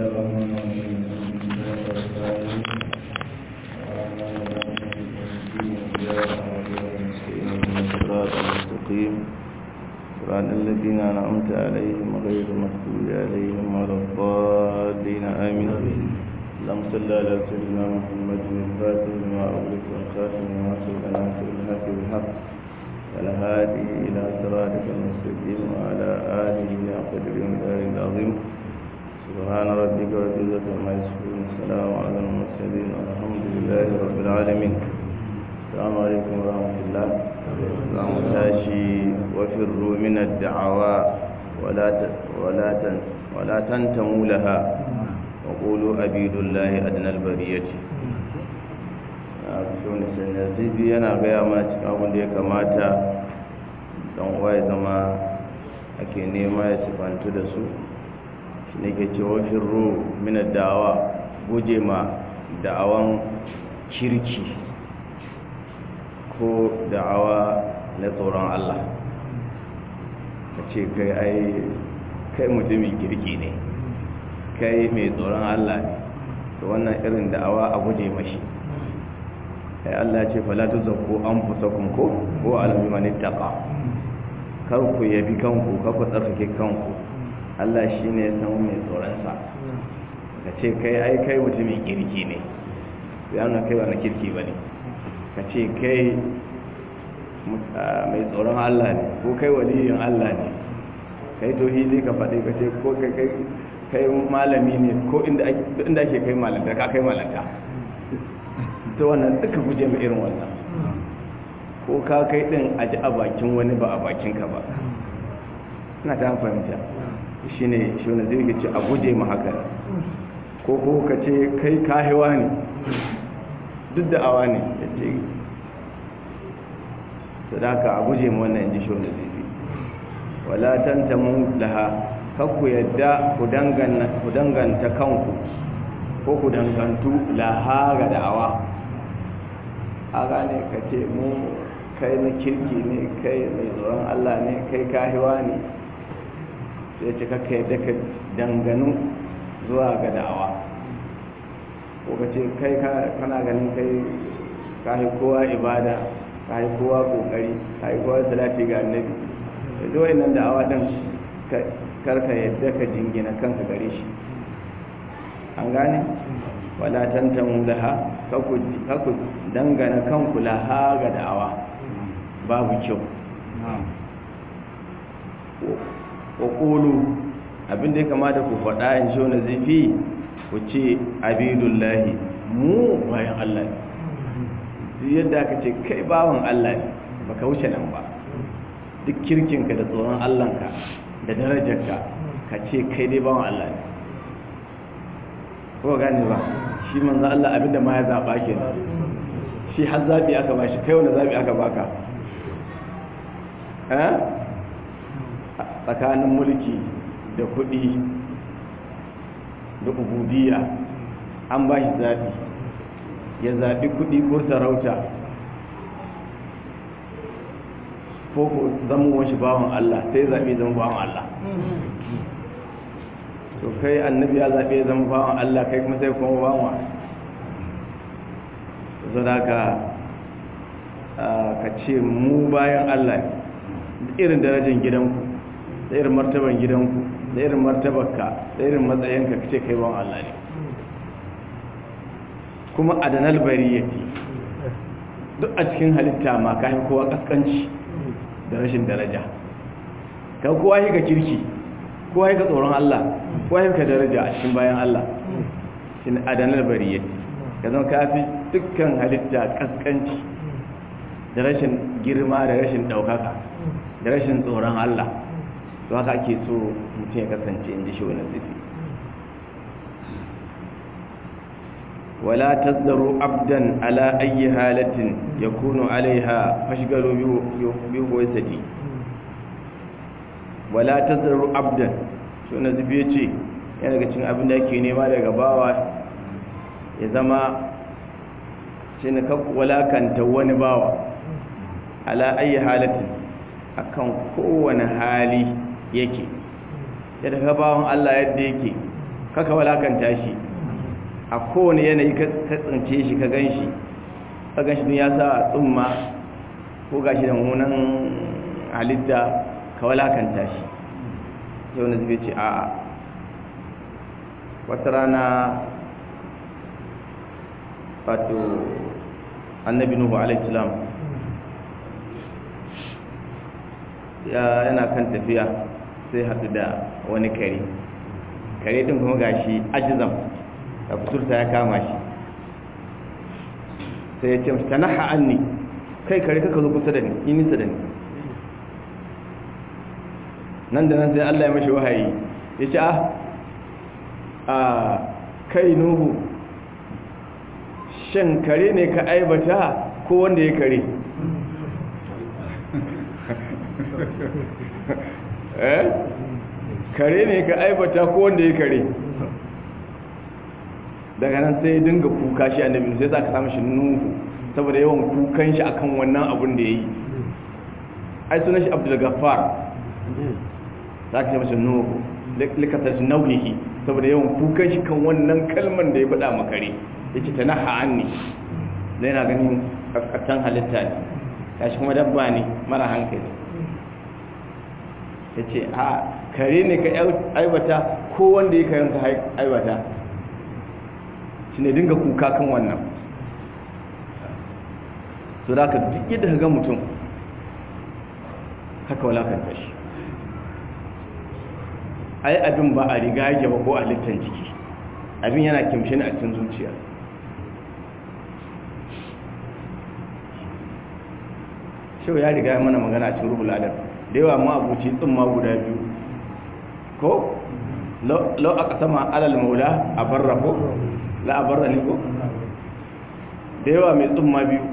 الرحمن الرحيم الحمد لله رب العالمين الرحمن الرحيم إياك نعبد ونستعين اهدنا الصراط المستقيم صراط الذين أنعمت عليهم غير المغضوب عليهم ولا الضالين آمين اللهم صل على سيدنا محمد الفاتح لما أغلق والخاتم لما سبق ناصر الحق بالحق والهادي إلى صراطك المستقيم وعلى آله قدر المدار العظيم سبحان ربك رب العزة عما يصفون السلام على المرسلين والحمد لله رب العالمين السلام عليكم ورحمة الله اللهم تاشي وفروا من الدعوى ولا ولا ولا تنتموا لها وقولوا أبيد الله أدنى البرية shone sanarzibi yana gaya mana cikin abin da ya kamata don waye zama ake nema ya sifantu da su shi ne ke cewa firro mina da'awa guje ma da'awan kirki ko da'awa na tsoron Allah ka ce kai ai kai mutumin kirki ne kai mai tsoron Allah ne to wannan irin da'awa a guje mashi ai Allah ya ce fala tuzakku anfusakum ko ko alabi man ittaqa kar ku yabi kanku kar ku tsarkake kanku Allah shine ya san mai tsoron sa ka ce kai ai kai mutumin kirki ne ya nuna kai wani kirki bane ka ce kai mai tsoron Allah ne ko kai waliyin Allah ne kai tauhidi ka faɗi ka ce ko kai kai kai malami ne ko inda ake kai malanta ka kai malanta ta wannan duka guje mai irin wannan ko ka kai din a ji a bakin wani ba a bakinka ba ina ta fahimta shi ne shi wani zai ce a guje ma haka ko ko ka ce kai kahewa ne duk da awa ne ya ce sadaka a guje ma wannan ji shi wani zai wala tantamu laha kakku yadda ku danganta kanku ko ku dangantu laha ga da'awa a gane ka ce mu kai na kirki ne kai mai tsoron Allah ne kai kahiwa ne sai ce kakka yadda ka danganu zuwa ga da'awa ko ka ce kai kana ganin kai kahi kowa ibada kahi kowa kokari kahi kowa salati ga annabi da zuwa nan da'awa din karka yadda ka jingina kanka gare shi an gane wala tantamu laha kaku dangana kanku laha ga da'awa babu kyau wa ƙulu abinda ya kamata ku faɗa in shi wani zafi ku ce abidullahi mu bayan Allah ne yadda aka ce kai bawan Allah ne baka wuce nan ba duk kirkinka da tsoron Allahnka da darajarka ka ce kai dai bawan Allah ne ko gane ba shi manzo Allah abinda ma ya zaba kenan shi har zabi aka ba shi kai wanda zabi aka baka eh tsakanin mulki da kuɗi da ubudiyya an ba shi zabi ya zabi kuɗi ko sarauta ko ko zama shi bawan Allah sai zabi zama bawan Allah to kai annabi ya zaɓe zama bawan Allah kai kuma sai kuma bawan sadaka ka ce mu bayan Allah irin darajar gidanku da irin martaban gidanku da irin martabarka da irin matsayinka ka ce kai bawan Allah ne kuma adanal bari yake duk a cikin halitta ma ka kowa kaskanci da rashin daraja ka kowa yi ka kirki kowa yi ka tsoron Allah kowa yi ka daraja a cikin bayan Allah shi ne adanar bariyyati ka zama kafi dukkan halitta kaskanci da rashin girma da rashin ɗaukaka da rashin tsoron Allah to haka ake so mutum ya kasance inda shi wani zafi wala tazdaru abdan ala ayyi halatin yakunu alaiha fashgalu bi huwaisati wala tazdaru abdan shi wani zafi ya ce yana daga cikin abin da ake nema daga bawa ya zama shi ne walakanta wani bawa ala ayi halatin akan kowane hali yake ya daga bawan Allah yadda yake kaka walakanta shi a kowane yanayi ka tsince shi ka gan shi ka gan shi ya sa tsumma ko ga shi da munan halitta ka walakanta shi yau na zube ce a'a wata rana wato annabi nuhu alaihissalam ya yana kan tafiya sai haɗu da wani kare kare din kuma gashi ajizam da kusurta ya kama shi sai ya ce mashi ta naha anni kai kare kaka zo kusa da ni yi nisa da ni nan da nan sai allah ya mashi wahayi ya ce ah a kai nuhu shan kare ne ka aibata ko wanda ya kare eh kare ne ka aibata ko wanda ya kare daga nan sai dinga kuka shi annabi sai za ka samu shi nuhu saboda yawan kukan shi akan wannan abun da ya yi ai sunan shi abdul gaffar za ka samu shi nuhu likatar shi naunihi saboda yawan kukan shi kan wannan kalman da ya faɗa makare ya ce ta naha an ne da yana ganin kaskatan halitta ne ya shi kuma dabba ne mara hankali ya ce a kare ne ka aibata ko wanda ya kayan ka aibata shi ne dinga kuka kan wannan su da ka duk yadda ga mutum haka walakanta shi ai abin ba a riga yake ba ko a littan jiki abin yana kimshin a cikin zuciya shau ya riga mana magana cikin rubul adab da yawa ma abuci tsumma guda biyu ko lau aka sama alal maula a barra ko la a barra ne ko da yawa mai tsumma biyu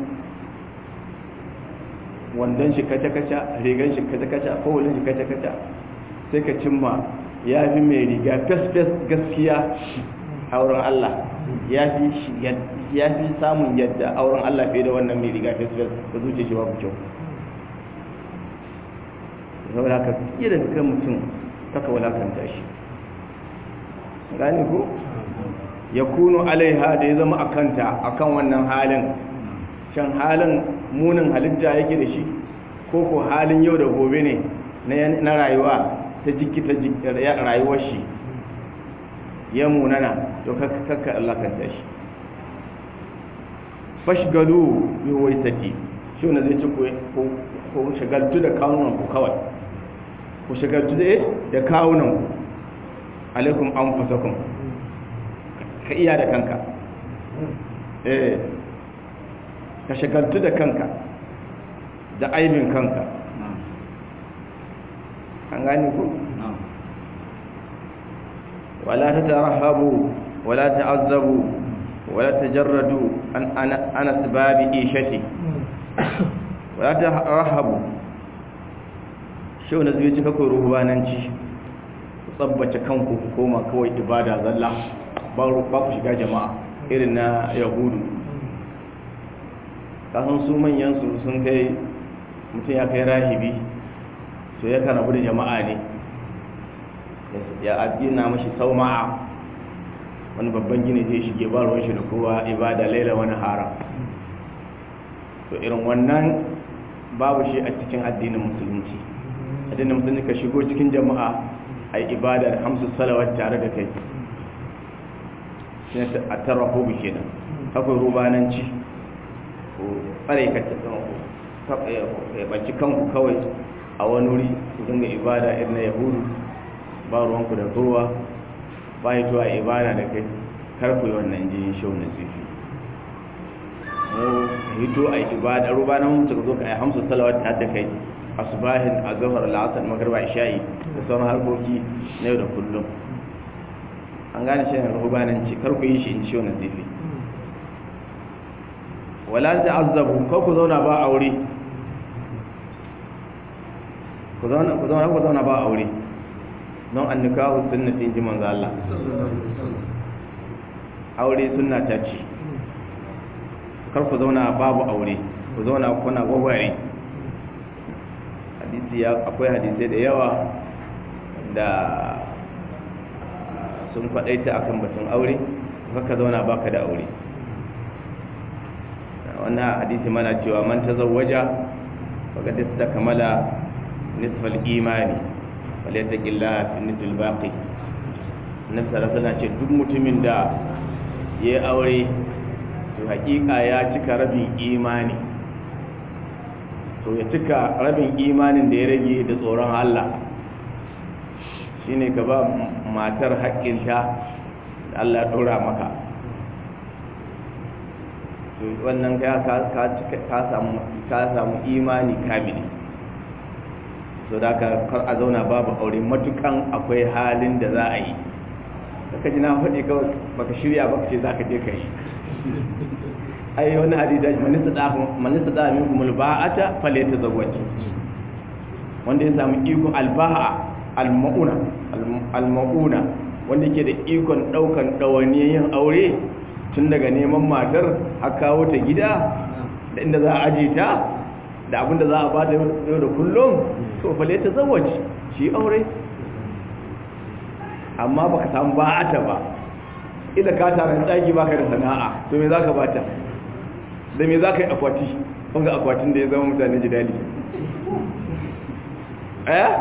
wandon shi kaca-kaca rigan shi kaca-kaca ko wulin shi kaca-kaca sai ka cimma ya fi mai riga fes-fes gaskiya a wurin Allah ya fi samun yadda a wurin Allah fiye da wannan mai riga fes-fes da zuce shi babu kyau saboda haka fiye da kan mutum kaka walakanta shi gani ku ya kuno alaiha da ya zama a kanta a kan wannan halin shan halin munin halitta yake da shi ko ko halin yau da gobe ne na rayuwa ta jikita rayuwar shi ya munana to kakka allakanta shi fashgalu bi waisati shi wanda zai ci ko shagaltu da kawunan ku kawai ku shagaltu da kawunan ku alaikum an fasakun ka iya da kanka eh ka shagaltu da kanka da aibin kanka an gani ku wala ta tarahabu wala ta azabu wala ta jarradu an ana sababi ishati wala ta rahabu shi wanda zai ci kakwai ruhubananci ku tsabbace kanku ku koma kawai ibada zalla ba ku shiga jama'a irin na yahudu kasan su manyansu sun kai mutum ya kai rahibi to ya kan rabu da jama'a ne ya addina mashi sauma'a wani babban gini zai shige ba ruwan shi da kowa ibada laila wani haram to irin wannan babu shi a cikin addinin musulunci addinin musulunci ka shigo cikin jama'a a yi ibada da hamsu salawat tare da kai shi a tarraho bi kenan akwai rubananci ko tsare ka ya ɓaci kanku kawai a wani wuri ku dinga ibada irin na yahudu ba ruwanku da kowa ba yi zuwa ibada da kai kar ku yi wannan jinin shau na zifi mu hito a ibada rubanan mutu ka zo ka yi hamsu salawat ta da kai asubahin a zahar la'asar magarba isha'i da sauran harkoki na yau da kullum an gane shi ne rubananci kar ku yi shi in shau na zifi wala ta azabu ko ku zauna ba aure ku zauna ku zauna ku zauna ba aure don annikahu sunnati ji manzo Allah aure sunna ta ce kar ku zauna babu aure ku zauna kuna gwagware hadisi ya akwai hadisai da yawa da sun faɗaita akan batun aure ka zauna baka da aure wannan hadisi mana cewa man tazawwaja faqad istakmala nisfal imani falyattaqillaha fi nisfil baqi annabi sallallahu alaihi ce duk mutumin da yayi aure to hakika ya cika rabin imani to ya cika rabin imanin da ya rage da tsoron Allah shine ka ba matar haƙƙinta da Allah ɗora maka wannan ka samu imani kamili so da ka kar a zauna babu aure matukan akwai halin da za a yi ka ji na faɗi kawai baka shirya baka ce za ka je ka yi ai wani hadida manista da min kumul ba'ata fale ta zagwaci wanda ya samu iko alba'a almauna almauna wanda ke da ikon ɗaukan ɗawaniyar yin aure tun daga neman matar a kawo ta gida da inda za a aje ta da abinda za a ba ta yau da kullum to fale ta zawaci shi aure amma baka samu ba'ata ba ila ka taron tsaki baka da sana'a to me zaka bata da me zaka yi akwati wanga akwatin da ya zama mutane jidali eh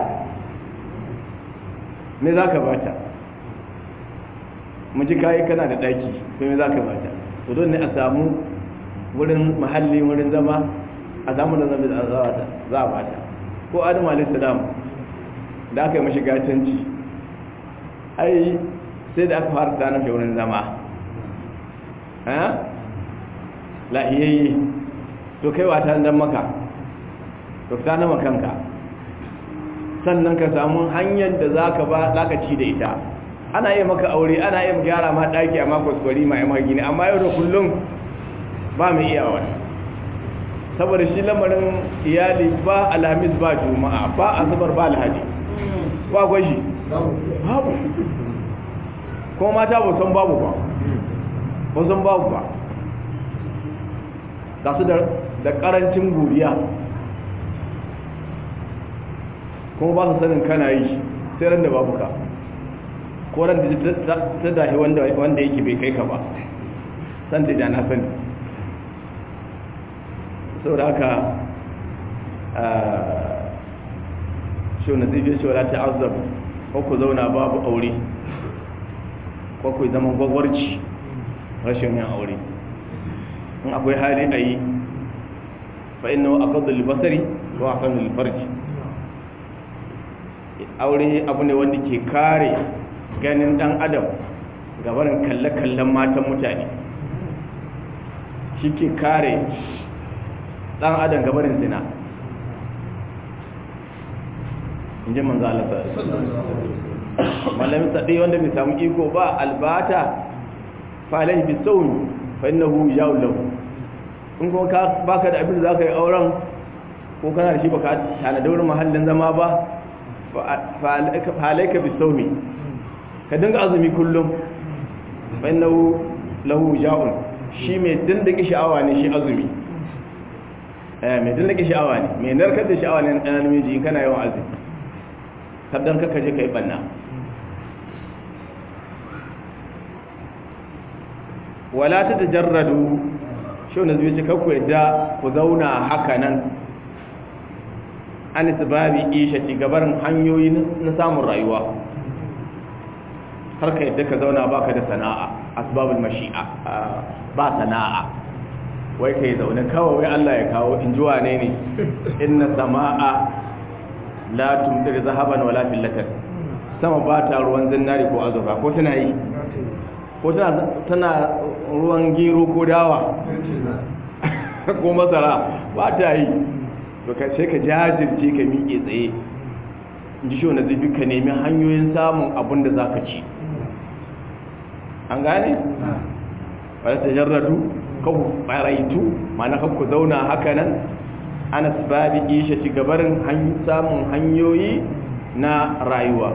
me zaka bata mu ji kayi kana da daki to me zaka bata to don ne a samu wurin mahalli wurin zama a samu da zama za a bata ko adam alayhi salam da aka yi mashi gatanci ai sai da aka fara tsanar da wurin zama lahiyayye to kai wata dan maka to ta nama kanka sannan ka samu hanyar da za ka ba lakaci da ita ana yi maka aure ana yi gyara ma ɗaki a makon kwari ma yamma gini amma yau da kullum ba mai iya wani saboda shi lamarin iyali ba alhamis ba juma'a ba asabar ba alhaji ba gwashi babu kuma mata ba san babu ba ba san babu ba ga su da karancin godiya kuma ba su sanin kana yi sai ran da babu ka ko ran da ta dahi wanda yake bai kai ka ba san da na sani sau da haka shi wani zai shi wala ta azab ko ku zauna babu aure ko ku zama gwagwarci rashin yin aure in akwai hali a yi fa'in nawa a kadu libasari ko a kan lifarji aure abu ne wanda ke kare ganin dan adam gabarin kalle-kallen matan mutane shi ke kare dan adam gabarin zina in ji manzo Allah malamin sadai wanda bai samu iko ba albata fa alaihi bisawmi fa innahu yawlaw in ko ka baka da abin da zaka yi auren ko kana da shi baka tana da wurin mahallin zama ba fa alaika bisawmi ka dinga azumi kullum fa innahu lahu ja'un shi mai dindake sha'awa ne shi azumi eh mai dindake sha'awa ne mai narkar da sha'awa ne ɗan namiji in kana yawan azumi sabdan kaka je ka yi banna wala ta tajarradu shi wanda zai ce kakku yadda ku zauna haka nan an sababi ishati gabarin hanyoyi na samun rayuwa har ka yadda ka zauna baka da sana'a asbabul mashi'a ba sana'a wai kai zaune kawai wai Allah ya kawo in ji wane ne inna sama'a la tumtir zahaban wala fillatan sama ba ta ruwan zinari ko azurfa ko tana yi ko tana ruwan gero ko dawa ko masara ba ta yi to ka sai ka jajirce ka miƙe tsaye in ji shi wanda zai ka nemi hanyoyin samun abin da za ka ci an gane? wadda ta jarradu kawo ɓaraitu mana ku zauna haka nan ana sababi isha ci gabarin samun hanyoyi na rayuwa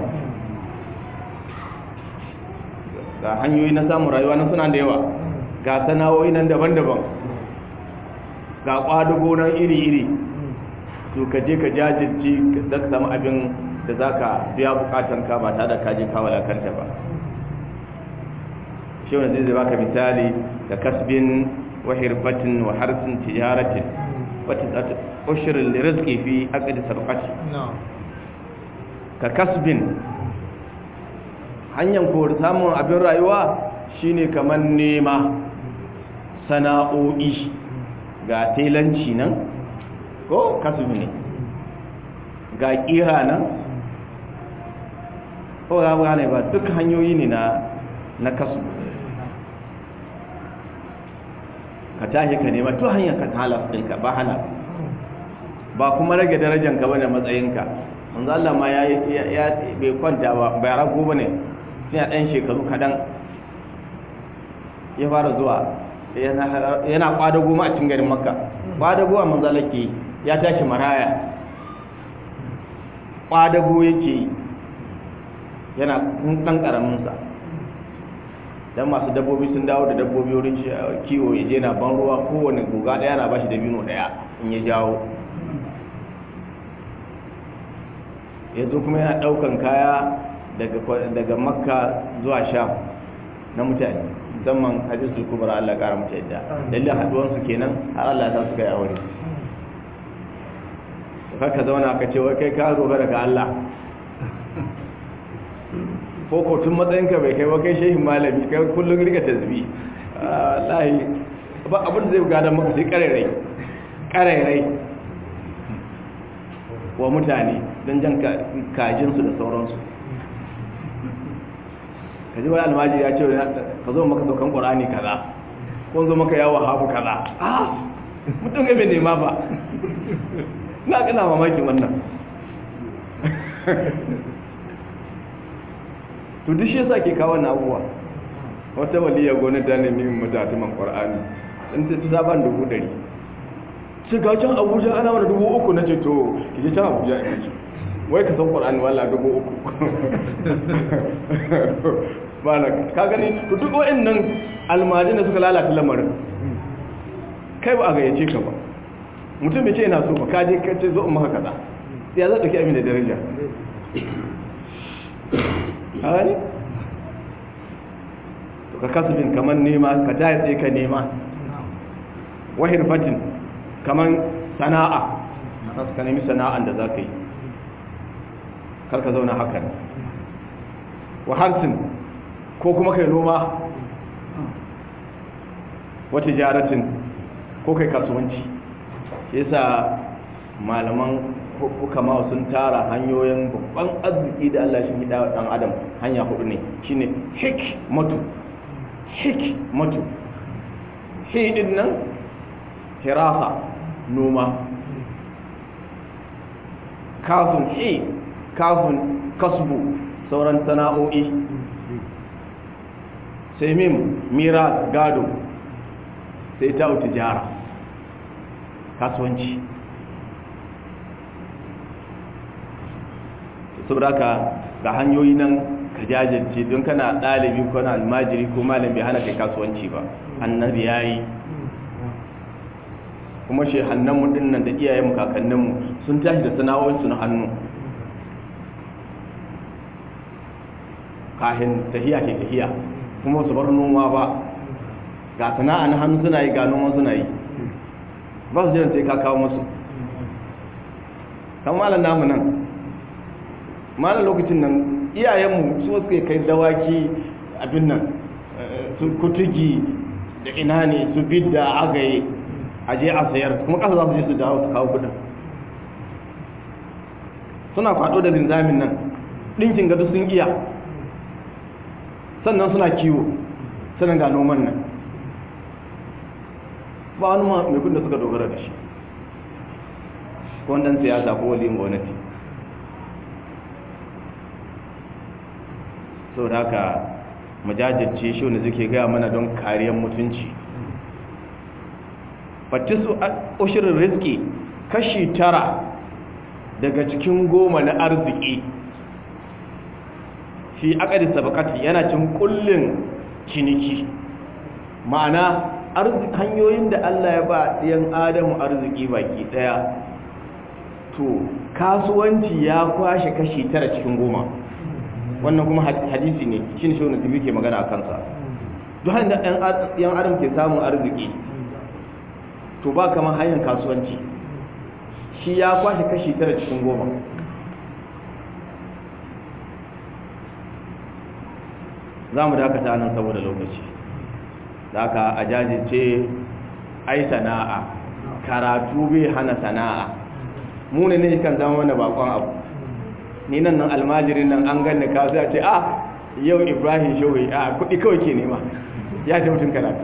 ga hanyoyi na samun rayuwa na suna da yawa ga sana'o'i nan daban-daban ga ƙwadugo nan iri-iri to ka je ka jajirce da ka samu abin da za ka biya bukatanka ba tare da kaji kawala kanta ba shi wanda zai baka misali ka kasbin wa hirfatin wa harsin tijaratin wata ushirin rizki fi aqdi sarqati ka kasbin hanyar ko samun abin rayuwa shine kamar nema sana'o'i ga telanci nan ko kasbi ne ga kira nan ko ga gane ba duk hanyoyi ne na na kasu ka tashi ka nema to hanyar ka halaf ɗinka ba halaf ba kuma rage darajanka ba da matsayinka manzo Allah ma ya ya bai kwanta ba bai rago bane sai a ɗan shekaru kaɗan ya fara zuwa yana kwadago ma a cikin garin makka kwadago a manzo Allah ke ya tashi maraya kwadago yake yana ɗan ƙaraminsa don masu dabbobi sun dawo da dabbobi wurin kiwo ya je na ban ruwa kowane guga ɗaya na bashi da bino ɗaya in ya jawo yanzu kuma yana ɗaukan kaya daga makka zuwa sha na mutane musamman hadisul kubra Allah ƙara mutu yadda dalilin haɗuwansu kenan har Allah ta suka yi aure ka zauna ka ce wai kai ka dogara ga Allah ko ko tun matsayinka bai kai ba kai shehin malami kai kullum rika tasbi wallahi ba abin da zai gada maka sai karerai karerai wa mutane don jan kajinsu da sauransu ka ji wani almajiri ya ce ka zo maka saukan ƙorani kaza ko zo maka yawon hafu kaza ah mutum ga bai nema ba na kana mamakin wannan to duk shi yasa ke kawo na abuwa wata waliya gona ta nemi mutatuman qur'ani in ta ta ban dubu dari ce ga can abuja ana wani dubu uku na ce to ki je can abuja in ce wai ka san qur'ani wala dubu uku bala ka gani to duk wa'annan almajin da suka lalata lamarin kai ba a gayyace ka ba mutum bai ce yana so ba ka je ka ce zo in maka kaza ya za ɗauki abin da daraja hali to ka kasubin kamar nema ka tayi tsaye ka nema wahir fatin kamar sana'a ka nemi sana'an da za ka yi karka zauna hakan wa harsin ko kuma kai noma wata jaratin ko kai kasuwanci yasa malaman hukama sun tara hanyoyin babban arziki da Allah shi gida wa ɗan adam hanya hudu ne shine hikmatu hikmatu hidin nan hirasa noma kafin hi kafin kasbu sauran sana'o'i sai mim mira gado sai ta tijara kasuwanci saboda ka ga hanyoyi nan ka jajirce don kana ɗalibi ko na almajiri ko malam bai hana kai kasuwanci ba annabi ya yi kuma shi hannunmu ɗin nan da iyayenmu kakanninmu sun tashi da sana'o'insu na hannu kahin tahiya ke tahiya kuma su bar noma ba ga sana'a na hannu suna yi ga noma suna yi ba su jiran sai ka kawo musu kan malam namu nan malam lokacin nan iyayenmu su suka kai dawaki abin nan su kutugi da ina ne su bidda agaye a je a sayar kuma kasa za su je su dawo su kawo kudin suna kwado da linzamin nan ɗinkin gado sun iya sannan suna kiwo sannan ga noman nan ba wani mai kudin da suka dogara da shi ko wannan siyasa ko waliyin gwamnati sau da haka majajirce shi wanda suke gaya mana don kariyar mutunci fatisu ushirin riski kashi tara daga cikin goma na arziki fi akadi sabakati yana cin kullin ciniki ma'ana hanyoyin da Allah ya ba ɗiyan adamu arziki baki ɗaya to kasuwanci ya kwashe kashi tara cikin goma wannan kuma hadisi ne shi ne shi wani ke magana a kansa duk hanyar da yan adam ke samun arziki to ba kamar hanyar kasuwanci shi ya kwashe kashi tara cikin goma za mu dakata nan saboda lokaci da aka a jajirce ai sana'a karatu bai hana sana'a mu ne ne kan zama wanda bakon abu ni nan nan almajirin nan an ganni ka sai a ce ah yau ibrahim shawai a kudi kawai ke nema ya ce mutum karatu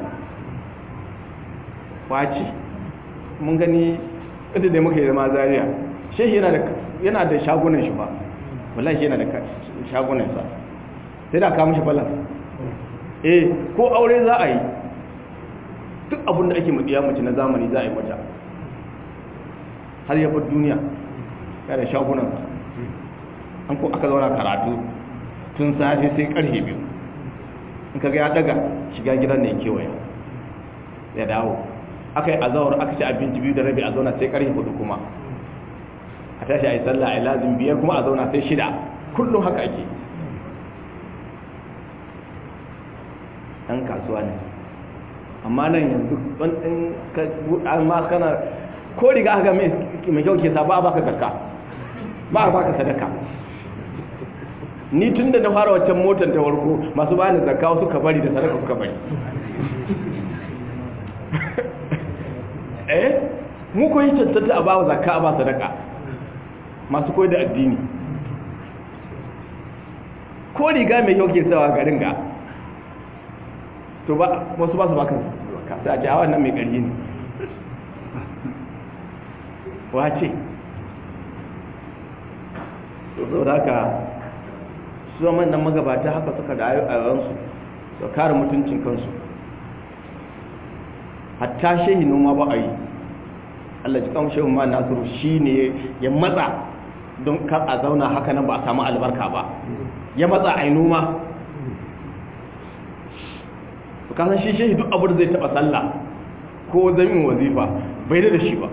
waci mun gani inda da muka yi zama zariya shehi yana da shagunan shi ba wallahi yana da shagunan sa sai da kamun shi balas eh ko aure za a yi duk abin da ake mutsiya mace na zamani za a yi mata har ya bar duniya ya da shagunan an ko aka zauna karatu tun safe sai karfe biyu in kaga ya daga shiga gidan ne kewaya ya dawo aka yi azawar aka ci abinci biyu da rabi a zauna sai karfe hudu kuma a tashi a yi sallah a yi lazim biyar kuma a zauna sai shida kullum haka ake ɗan kasuwa ne amma nan yanzu ɗan amma kana ko riga aka mai kyau ke sa ba a baka zakka ba a baka sadaka ni tun da na fara waccan motar ta warko masu bani zakka suka bari da sadaka suka bari eh mu koyi cancanta a ba zakka a ba sadaka masu koyi da addini ko riga mai kyau ke sawa garin ga to ba wasu ba su baka zakka sai a ce a wannan mai ƙarfi ne wace to zo da haka su zama nan magabata haka suka da ayyukansu su kare mutuncin kansu hatta shehi noma ba a yi allah jikan shehu ma nasiru shi ne ya matsa don kar a zauna haka nan ba a samu albarka ba ya matsa a yi noma kasan shi shehi duk abu da zai taba sallah ko zamin wazifa bai da shi ba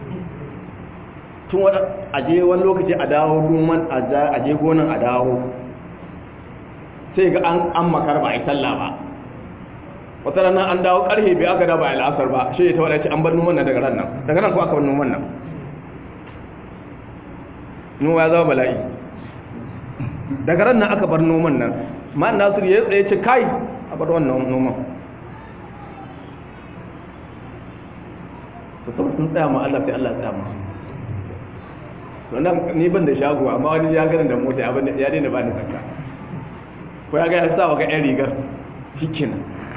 tun wata aje wani lokaci a dawo noman aje gonan a dawo sai ga an makar ba a yi sallah ba wata ranar an dawo karfe bai aka da ba a la'asar ba shi ta wadace an bar noman nan daga ran nan daga nan ko aka bar noman nan noma ya zama bala'i daga ran nan aka bar noman nan ma nasir ya tsaye ce kai a bar wannan noman to saboda sun tsaya ma Allah sai Allah tsaya ma wannan ni ban da shago amma wani ya gani da mota ya bani ya daina bani zakka ko ya ga ya sa ga yan rigar hikin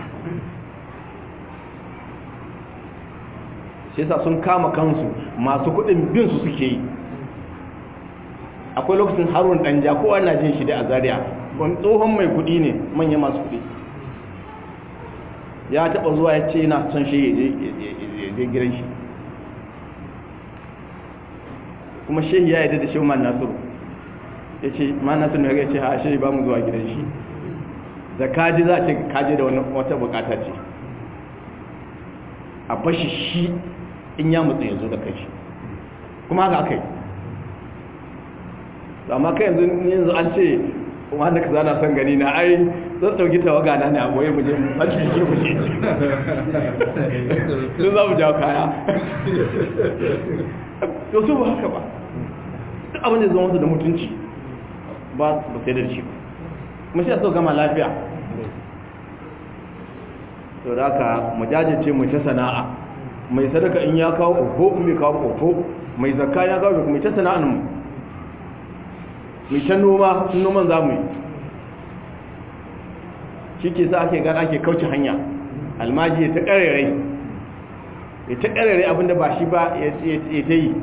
shi yasa sun kama kansu masu kuɗin bin su suke yi akwai lokacin harun danja kowa na jin shi da a zaria wani tsohon mai kuɗi ne manya masu kuɗi ya taɓa zuwa ya ce yana son shi ya je gidan shi kuma shehi ya yadda da shehu man nasiru ya ce man nasiru ya ce ha shehi ba mu zuwa gidan shi da kaji za a ce kaji da wata bukata ce a bashi shi in ya mutu ya zo da kai shi kuma haka aka yi amma kai yanzu yanzu an ce wanda ka zana son gani na ai zan ɗauki tawaga na ne a goye muje mace shi muje sun za mu jawo kaya to su ba haka ba duk abin da zama wasu da mutunci ba ba sai da shi ba kuma shi a so gama lafiya to da haka mu jajirce mu ta sana'a mai sadaka in ya kawo ofo in bai kawo ofo mai zakka ya kawo mai ta sana'an mu mai ta noma sun noman za mu yi shi ke sa ake gana ake kauce hanya almaji ya ta ƙarerai ya ta ƙarerai abinda ba shi ba ya ta yi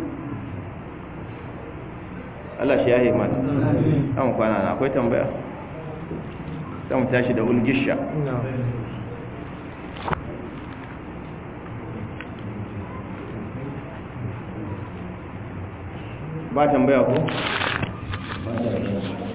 Allah shi ya yi mata ɗan kwana na akwai tambaya mu tashi da ulgisha ba tambaya ko? ba tambaya